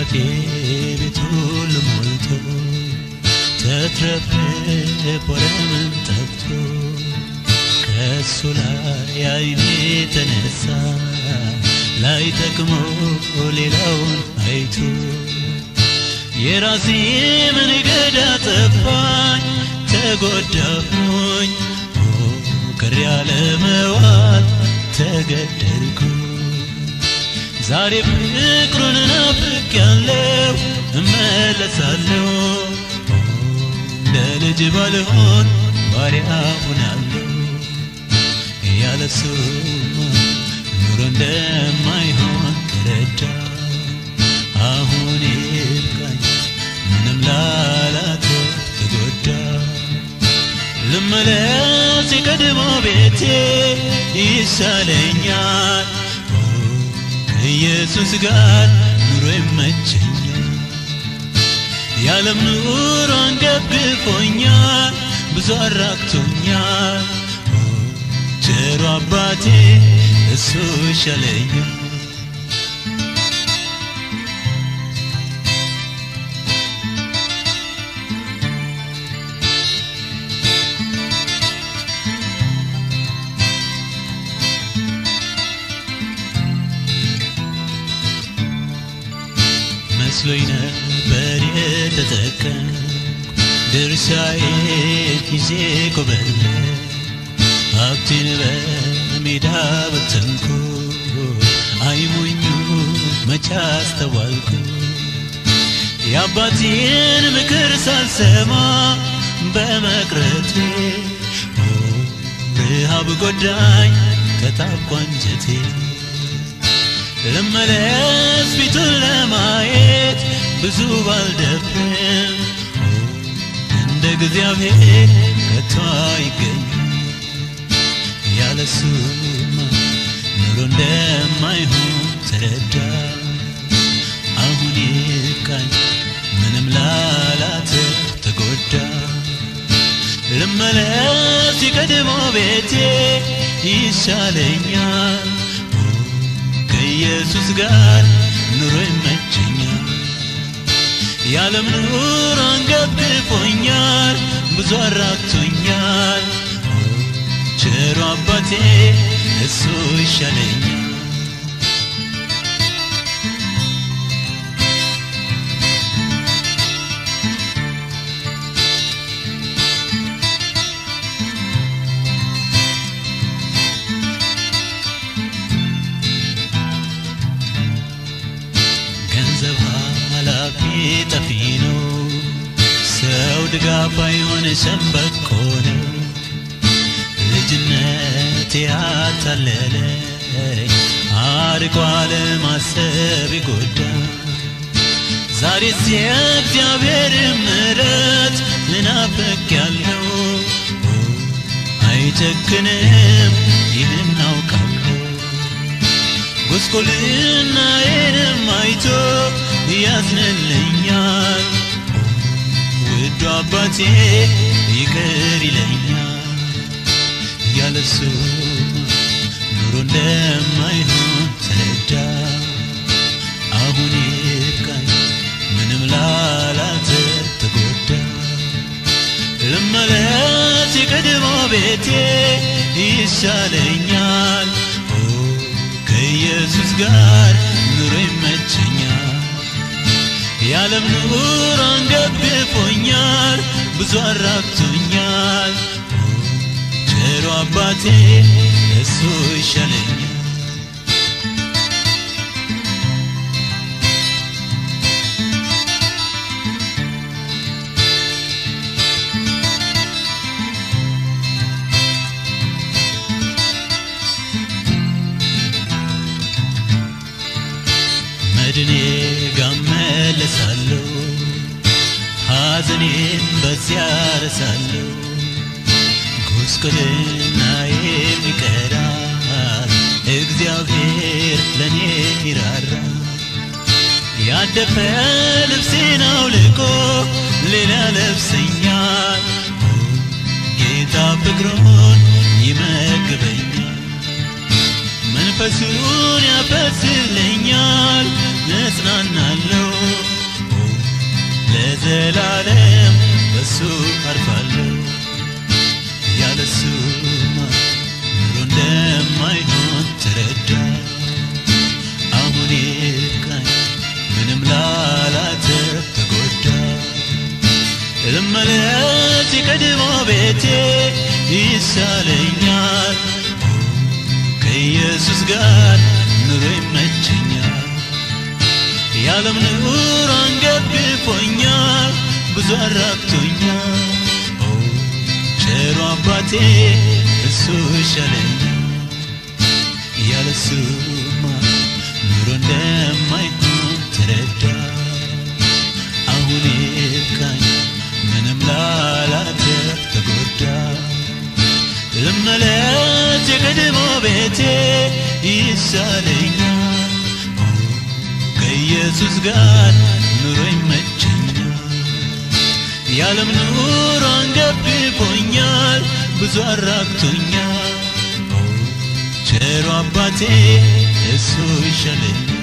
አምላኬ ቤት ሁሉ ሞልቶ ተትረፍርፎ ለምን ጠፍቶ ከእሱ ላይ አይኔ ተነሳ ላይ ጠቅሞ ሌላውን አይቶ የራሴ መንገድ አጠፋኝ ተጎዳሁኝ ቅር ያለ መዋል ተገደልኩ ዛሬ ፍቅሩን ናፍቄያለሁ እመለሳለሁ እንደ ልጅ ባልሆን ባሪያ ሆናለሁ ያለሱማ ኑሮ እንደማይሆን ተረዳ አሁን ይብቃኝ ምንም ላላት ተጎዳ ልመለስ የቀድሞ ቤቴ ይሻለኛል ከኢየሱስ ጋር ኑሮ ይመቸኛል የዓለም ኑሮ አንገብግፎኛል ብዙ አራቅቶኛል ቸሩ አባቴ እሱ ይሻለኛል መስሎኝ ነበር የተጠቀምኩ ድርሻዬ ጊዜ ኮበለ ሀብቴን በሜዳ በተንኩ አይሞኙ መቻ አስተዋልኩ የአባቴን ምክር ሳልሰማ በመቅረቴ ረሃብ ጎዳኝ ተጣብቋ አንጀቴ ልመለስ ፊቱን ለማየት ብዙ ባልደፍርም እንደ እግዚአብሔር ከቶ አይገኝም ያለሱማ ኑሮ እንደማይሆን ተረዳ አሁን ይብቃኝ ምንም ላላት ተጎዳ ልመለስ የቀድሞ ቤቴ ይሻለኛል ከኢየሱስ ጋር ኑሮ ይመቸኛል የዓለም ኑሮ አንገብግፎኛል ብዙ አራቅቶኛል ቸሩ አባቴ እሱ ይሻለኛል ገንዘብ ኃላፊ ጠፊ ነው ሰው ድጋፍ አይሆን ሸምበቆ ነው ልጅነት ያታለለኝ አርቆ አለማሰብ ይጎዳ ዛሬስ የእግዚአብሔር ምሕረት ልናፍቅ ያለው አይጨክንም ይህን አውቃለሁ ጉስቁልናዬንም አይቶ ያዝንልኛል ውዱ አባቴ ይቅር ይለኛል ያለሱ ኑሮ እንደማይሆን ተረዳ አሁን ይብቃኝ ምንም ላላት ተጎዳ ልመለስ የቀድሞ ቤቴ ይሻለኛል ከኢየሱስ ጋር ኑሮ ይመቸኛል የዓለም ኑሮ አንገብግፎኛል ብዙ አራቅቶኛል ቸሩ አባቴ እሱ ይሻለኛል መድኔ ጋር መለሳለሁ ሐዘኔን በዚያ ረሳለሁ ጉስቁልናዬም ይቀራል እግዚአብሔር ለእኔ ይራራል ያደፈ ልብሴን አውልቆ ሌላ ለብሰኛል ጌታ ፍቅሩን ይመግበኛል መንፈሱን ያፈስልኛል እጽናናለሁ አርፋለሁ ያለሱማ ኑሮ እንደማይሆን ተረዳ አሁን ይብቃኝ ምንም ላላተርፍ ተጎዳ ልመለስ የቀድሞ ቤቴ ይሻለኛል ከኢየሱስ ጋር ኑሮ ይመቸኛል የዓለም ኑሮ አንገብፎኛል ብዙ አራቅቶኛል ኦ ቸሩ አባቴ እሱ ይሻለኛል ያለሱማ ኑሮ እንደማይሆን ተረዳ አሁን ይብቃኝ ምንም ላላተርፍ ተጎዳ ልመለስ የቀድሞ ቤቴ ይሻለኛል ከኢየሱስ ጋር ኑሮ ይመቸኛል የዓለም ኑሮ አንገብፎኛል ብዙ አራቅቶኛል ቸሩ አባቴ እሱ ይሻለኛል